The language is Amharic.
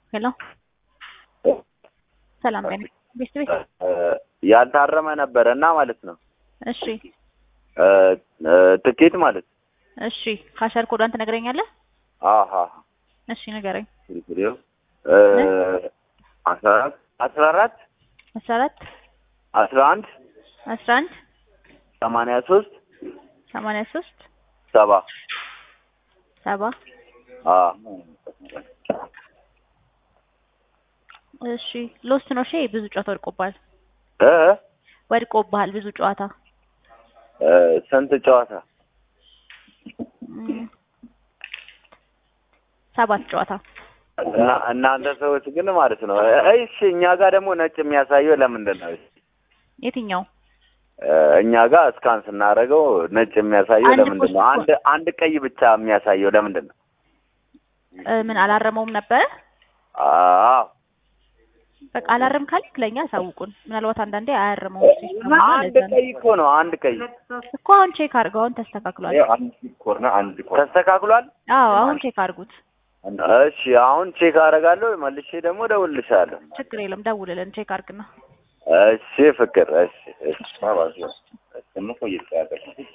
ሄሎ ሰላም ጤና ቤት ቤት ያልታረመ ነበረ እና ማለት ነው እሺ ትኬት ማለት እሺ ካሸር ኮዷን ትነግረኛለህ? አሀ እሺ ንገረኝ። አስራ አራት አስራ አራት አስራ አራት አስራ አንድ አስራ አንድ ሰማንያ ሶስት ሰማንያ ሶስት ሰባ ሰባ አ እሺ ሎስት ነው። እሺ ብዙ ጨዋታ ወድቆብሃል እ ወድቆብሃል ብዙ ጨዋታ እ ስንት ጨዋታ? እም፣ ሰባት ጨዋታ እና እናንተ ሰዎች ግን ማለት ነው እሺ፣ እኛ ጋር ደግሞ ነጭ የሚያሳየው ለምንድን ነው? የትኛው እ እኛ ጋር እስካን ስናደርገው ነጭ የሚያሳየው አንድ ለምንድን ነው? ፖስት አንድ አንድ ቀይ ብቻ የሚያሳየው ለምንድን ነው? እ ምን አላረመውም ነበረ? አዎ በቃ አላረም ካልክ ለእኛ አሳውቁን። ምናልባት አንዳንዴ አያርመውም ሲስተም እና አንድ ለዛ ነው ቀይ እኮ ነው። አንድ ቀይ እኮ አሁን ቼክ አድርገው። አሁን ተስተካክሏል። ተስተካክሏል። አዎ አሁን ቼክ አድርጉት። እሺ አሁን ቼክ አደርጋለሁ። መልሼ ደግሞ እደውልልሻለሁ። ችግር የለም ደውልልን፣ ቼክ አድርግና እሺ ፍቅር፣ እሺ እሺ